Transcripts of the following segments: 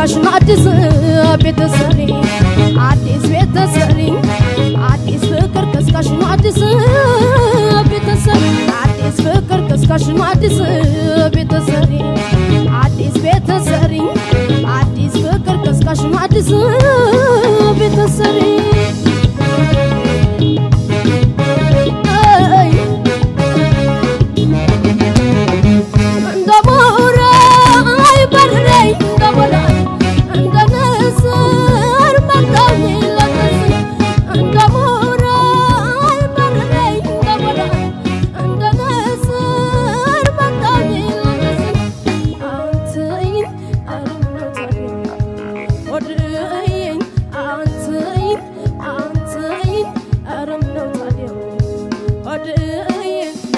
ቀስቃሽ ነው አዲስ ቤተሰሪ አዲስ ቤተሰሪ አዲስ ፍቅር ቀስቃሽ ነው አዲስ ቤተሰሪ አዲስ ፍቅር ቀስቃሽ ነው አዲስ ቤተሰሪ አዲስ ቤተሰሪ አዲስ ፍቅር ቀስቃሽ ነው አዲስ ቤተሰሪ እንደ ቦራ አይበረኝ እንደ ቦራ እንደ ንስር መጣኝ ለነስ እንደ ቦራ አይበረኝ እንደ ቦራ እንደ ንስር መጣኝ ለነስ አንተኝ አረመታኝ ወድኝ አንተኝ አንተኝ አረመታኝ ወድኝ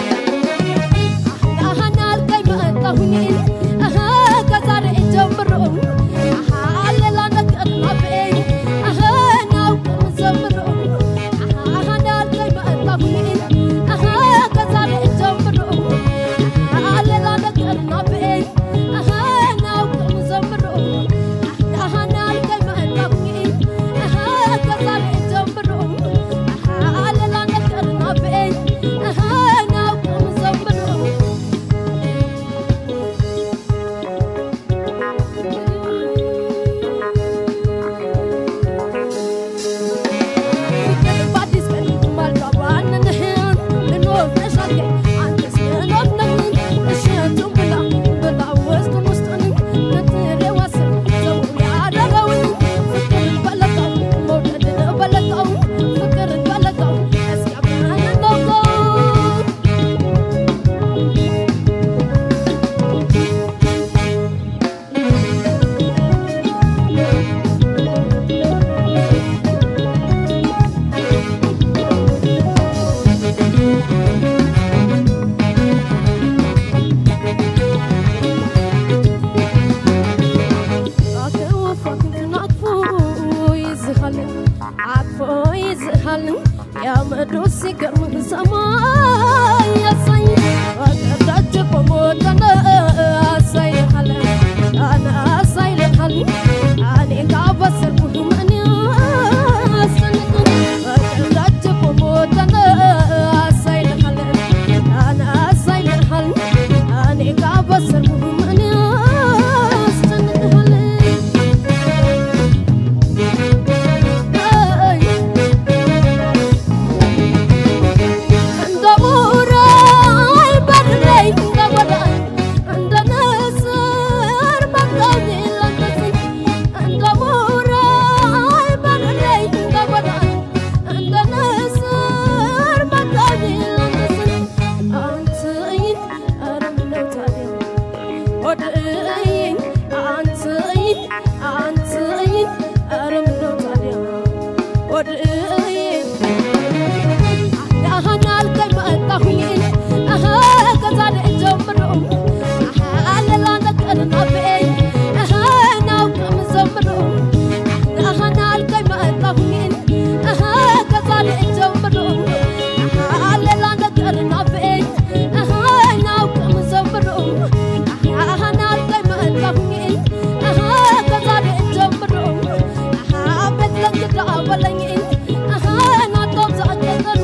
አሃና አልከኝ መጣሁኝ አሃ ከዛሬ ጀምሮ አሃ ሌላ ነገር ናበኝ አሃ ናውቅም ዘምሮ አሃና አልከኝ መጣሁኝ አሃ ከዛሬ ጀምሮ አሃ ሌላ ነገር ናበኝ አሃ ናውቅም ዘምሮ አሃና አልከኝ መጣሁኝ አሃ ከዛሬ ጀምሮ አሃ ሌላ ነገር ናበኝ አሃ ናውቅም ዘምሮ በአዲስ ቀን ማልዳባንንህን ልንወፍረሽ አልከኝ አንተስ ምኖት ነህን እሸቱን ብላ ብላ ውስጡን ውስጡን በትሬ ዋስር ሰው ያደረውን ፍቅርን በለቀው መውደድን በለቀው ፍቅርን በለቀው እስኪያምናን ነውቀው ሲገርምህ ሰማይ ያሳይ ወቀዳች በሞተነ አሳይልሃል አነ አሳይልሃል እኔ ካበሰርኩህ ምን ያስጨንቅ ወቀዳች በሞተነ አሳይልሃል አነ አሳይልሃል እኔ ካበሰርኩህ ምን ያስጨንቅሃል እንደ ቡራ አይበረኝ እንደ ጎዳ እንደ ንስር መጣኝ ለነስኝ እንደ ቡራ አይበረኝ እንደ ጎዳ እንደ ንስር መጣኝ ለነስኝ አንተኝ ኧረ ምነው ታዲያ ወድኝ አንተኝ አንተኝ ኧረ ምነው ታዲያ ወድኝ አሃና አልከኝ መጣሁኝ አሃ ከዛሬ ጀምሮ አሃ ሌላ ነገር ናበኝ አሃ ናውቅም ዘምሮ አሃና አልከኝ መጣሁኝ አሃ ከዛሬ ጀምሮ አሃ ሌላ ነገር ናበኝ አሃ ናውቅም ዘምሮ አሃና አልከኝ መጣሁኝ አሃ ከዛሬ ጀምሮ አሃ ቤት ለእንግዳ በለኝ አሃ ናቶም ዘአገጠሩ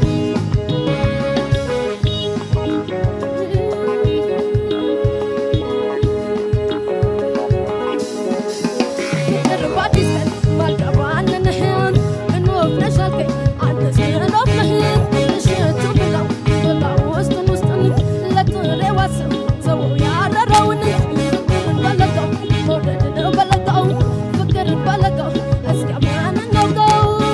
ፍቅር በአዲስ ቀን ባልገባንንህን እንወፍረሽ አልከኝ አንተስ ምዕራፍ ነህን እሸቱ ብላው ብላ ውስጡን ውስጡን ለጥሬ ዋስም ሰው ያረረውን ፍቅርን በለቀው መውደድን በለቀው ፍቅርን በለቀው እስኪያምናን ነውቀው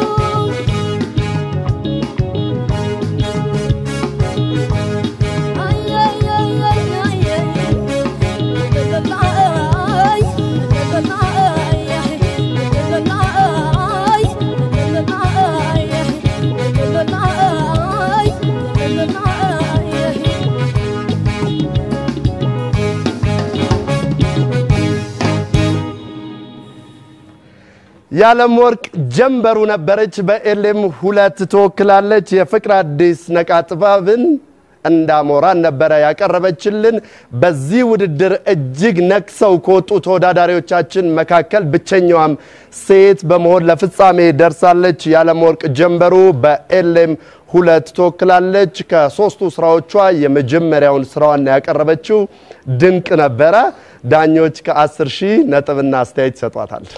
የዓለም ወርቅ ጀንበሩ ነበረች። በኤሌም ሁለት ትወክላለች። የፍቅር አዲስ ነቃ ጥበብን እንዳሞራን ነበረ ያቀረበችልን። በዚህ ውድድር እጅግ ነክሰው ከወጡ ተወዳዳሪዎቻችን መካከል ብቸኛዋም ሴት በመሆን ለፍጻሜ ደርሳለች። የዓለምወርቅ ጀንበሩ በኤሌም ሁለት ትወክላለች። ከሶስቱ ስራዎቿ የመጀመሪያውን ስራዋን ያቀረበችው ድንቅ ነበረ። ዳኞች ከ10 ሺህ ነጥብና አስተያየት ይሰጧታል።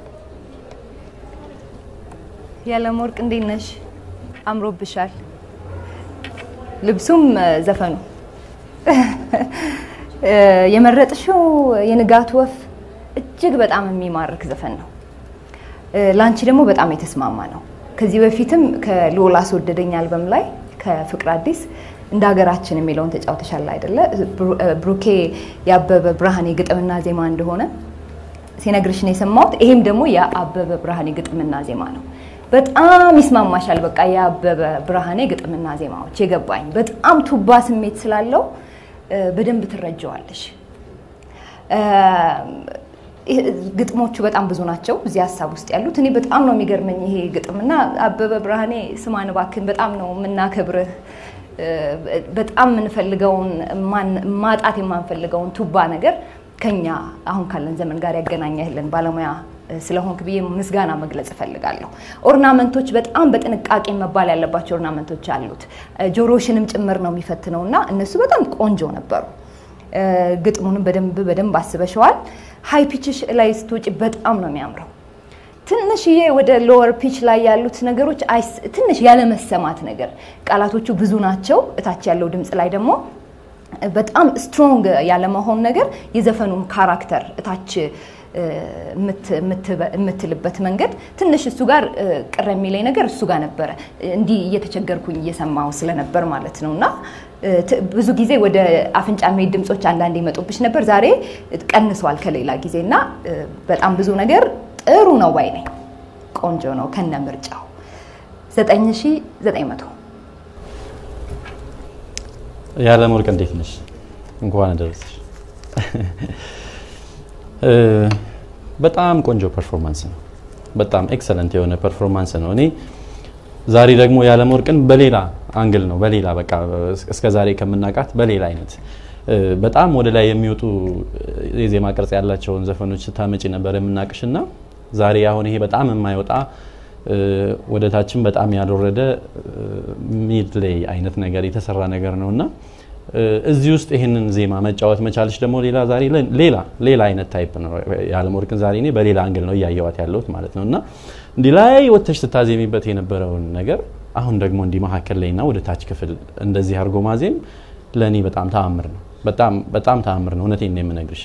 የዓለምወርቅ እንዴት ነሽ? አምሮብሻል። ልብሱም ዘፈኑ የመረጥሽው የንጋት ወፍ እጅግ በጣም የሚማርክ ዘፈን ነው። ለአንቺ ደግሞ በጣም የተስማማ ነው። ከዚህ በፊትም ከልዑል አስወደደኝ አልበም ላይ ከፍቅር አዲስ እንደ ሀገራችን የሚለውን ተጫውተሻል አይደለ? ብሩኬ ያበበ ብርሃኔ ግጥምና ዜማ እንደሆነ ሲነግርሽ ነው የሰማሁት። ይሄም ደግሞ የአበበ ብርሃኔ ግጥምና ዜማ ነው። በጣም ይስማማሻል። በቃ የአበበ ብርሃኔ ግጥምና ዜማዎች የገባኝ በጣም ቱባ ስሜት ስላለው በደንብ ትረጀዋለሽ። ግጥሞቹ በጣም ብዙ ናቸው እዚህ ሀሳብ ውስጥ ያሉት። እኔ በጣም ነው የሚገርመኝ ይሄ ግጥምና አበበ ብርሃኔ ስማን እባክህን በጣም ነው የምናከብርህ። በጣም የምንፈልገውን ማጣት የማንፈልገውን ቱባ ነገር ከኛ አሁን ካለን ዘመን ጋር ያገናኘህልን ባለሙያ ስለሆንክ ብዬ ምስጋና መግለጽ እፈልጋለሁ። ኦርናመንቶች በጣም በጥንቃቄ መባል ያለባቸው ኦርናመንቶች አሉት። ጆሮሽንም ጭምር ነው የሚፈትነው እና እነሱ በጣም ቆንጆ ነበሩ። ግጥሙንም በደንብ በደንብ አስበሸዋል። ሀይ ፒችሽ ላይ ስትወጪ በጣም ነው የሚያምረው። ትንሽዬ ወደ ሎወር ፒች ላይ ያሉት ነገሮች ትንሽ ያለመሰማት ነገር፣ ቃላቶቹ ብዙ ናቸው። እታች ያለው ድምፅ ላይ ደግሞ በጣም ስትሮንግ ያለመሆን ነገር የዘፈኑም ካራክተር እታች የምትልበት መንገድ ትንሽ እሱ ጋር ቅር የሚለኝ ነገር እሱ ጋር ነበረ። እንዲህ እየተቸገርኩኝ እየሰማው ስለነበር ማለት ነው። እና ብዙ ጊዜ ወደ አፍንጫ የሚሄድ ድምፆች አንዳንድ ይመጡብሽ ነበር። ዛሬ ቀንሷል ከሌላ ጊዜ እና በጣም ብዙ ነገር ጥሩ ነው ባይ ነኝ። ቆንጆ ነው ከነ ምርጫው 9900 የዓለምወርቅ እንዴት ነሽ? እንኳን አደረሰሽ። በጣም ቆንጆ ፐርፎርማንስ ነው። በጣም ኤክሰለንት የሆነ ፐርፎርማንስ ነው። እኔ ዛሬ ደግሞ የዓለምወርቅን በሌላ አንግል ነው በሌላ በቃ እስከ ዛሬ ከምናውቃት በሌላ አይነት በጣም ወደ ላይ የሚወጡ የዜማ ቅርጽ ያላቸውን ዘፈኖች ስታመጪ ነበር የምናቅሽና ዛሬ አሁን ይሄ በጣም የማይወጣ ወደ ታችን በጣም ያልወረደ ሚድ ላይ አይነት ነገር የተሰራ ነገር ነው እና እዚህ ውስጥ ይህንን ዜማ መጫወት መቻልሽ ደግሞ ሌላ ዛሬ ሌላ ሌላ አይነት ታይፕ ነው። የዓለምወርቅን ዛሬ እኔ በሌላ አንግል ነው እያየዋት ያለሁት ማለት ነው እና እንዲህ ላይ ወጥተሽ ስታዜሚበት የነበረውን ነገር አሁን ደግሞ እንዲህ መካከል ላይና ወደ ታች ክፍል እንደዚህ አድርጎ ማዜም ለእኔ በጣም ተአምር ነው። በጣም በጣም ተአምር ነው። እውነቴን ነው የምነግርሽ።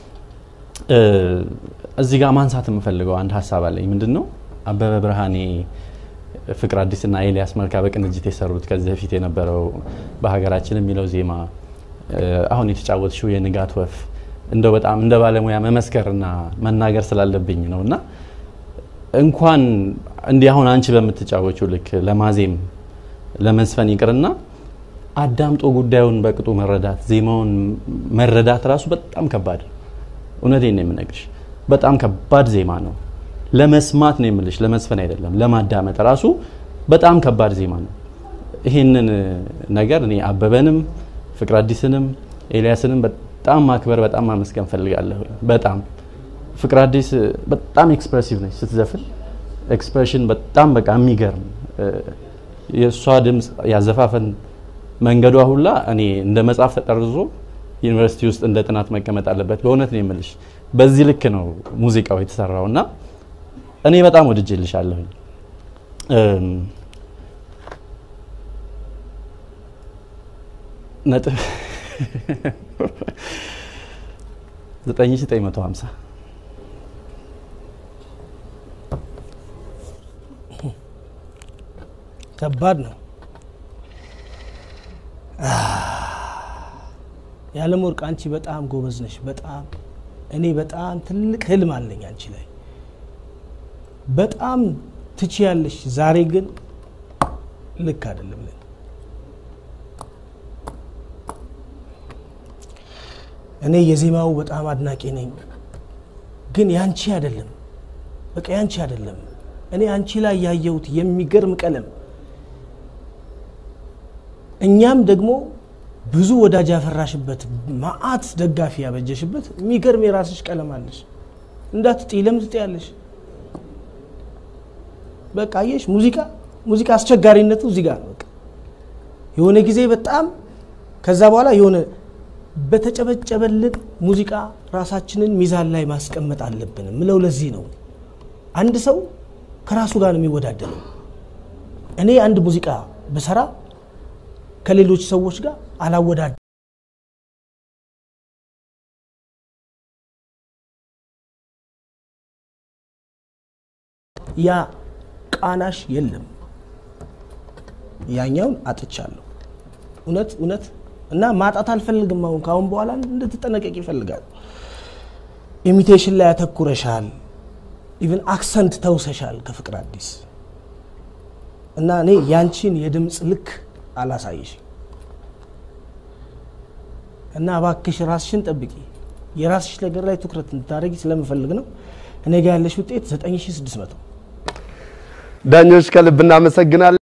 እዚህ ጋር ማንሳት የምፈልገው አንድ ሀሳብ አለኝ። ምንድን ነው አበበ ብርሃኔ ፍቅር አዲስና ኤልያስ መልካ በቅንጅት የሰሩት ከዚህ በፊት የነበረው በሀገራችን የሚለው ዜማ አሁን የተጫወትሽው የንጋት ወፍ እንደው በጣም እንደ ባለሙያ መመስከርና መናገር ስላለብኝ ነው እና እንኳን እንዲህ አሁን አንቺ በምትጫወችው ልክ ለማዜም ለመዝፈን ይቅርና አዳምጦ ጉዳዩን በቅጡ መረዳት ዜማውን መረዳት ራሱ በጣም ከባድ ነው። እውነቴን ነው የምነግርሽ። በጣም ከባድ ዜማ ነው። ለመስማት ነው የምልሽ፣ ለመዝፈን አይደለም። ለማዳመጥ ራሱ በጣም ከባድ ዜማ ነው። ይህንን ነገር እኔ አበበንም ፍቅር አዲስንም ኤልያስንም በጣም ማክበር በጣም ማመስገን ፈልጋለሁ። በጣም ፍቅር አዲስ በጣም ኤክስፕሬሲቭ ነች ስትዘፍን፣ ኤክስፕሬሽን በጣም በቃ የሚገርም የእሷ ድምፅ ያዘፋፈን መንገዷ ሁላ እኔ እንደ መጽሐፍ ተጠርዞ ዩኒቨርሲቲ ውስጥ እንደ ጥናት መቀመጥ አለበት። በእውነት ነው የምልሽ። በዚህ ልክ ነው ሙዚቃው የተሰራው እና እኔ በጣም ወድጄልሻለሁኝ። ነጥብ 9950 ከባድ ነው። የዓለምወርቅ አንቺ በጣም ጎበዝ ነሽ። በጣም እኔ በጣም ትልቅ ህልም አለኝ አንቺ ላይ በጣም ትችያለሽ። ዛሬ ግን ልክ አይደለም። እኔ የዜማው በጣም አድናቂ ነኝ፣ ግን ያንቺ አይደለም። በቃ ያንቺ አይደለም። እኔ አንቺ ላይ ያየሁት የሚገርም ቀለም እኛም ደግሞ ብዙ ወዳጅ ያፈራሽበት ማአት ደጋፊ ያበጀሽበት የሚገርም የራስሽ ቀለም አለሽ። እንዳትጥይ ለምን ትጥያለሽ? በቃ አየሽ፣ ሙዚቃ ሙዚቃ አስቸጋሪነቱ እዚህ ጋር ነው። በቃ የሆነ ጊዜ በጣም ከዛ በኋላ የሆነ በተጨበጨበልን ሙዚቃ ራሳችንን ሚዛን ላይ ማስቀመጥ አለብን ምለው ለዚህ ነው። አንድ ሰው ከራሱ ጋር ነው የሚወዳደረው። እኔ አንድ ሙዚቃ ብሰራ ከሌሎች ሰዎች ጋር አላወዳድ ያ ቃናሽ የለም። ያኛውን አጥቻለሁ። እውነት እውነት እና ማጣት አልፈልግም። አሁን ከአሁን በኋላ እንድትጠነቀቅ ይፈልጋል። ኢሚቴሽን ላይ ያተኩረሻል። ኢቨን አክሰንት ተውሰሻል ከፍቅር አዲስ እና እኔ ያንቺን የድምፅ ልክ አላሳይሽ እና እባክሽ ራስሽን ጠብቂ። የራስሽ ነገር ላይ ትኩረት እንድታደርጊ ስለምፈልግ ነው። እኔ ጋ ያለሽ ውጤት 9600 ዳኞች ከልብ እናመሰግናለን።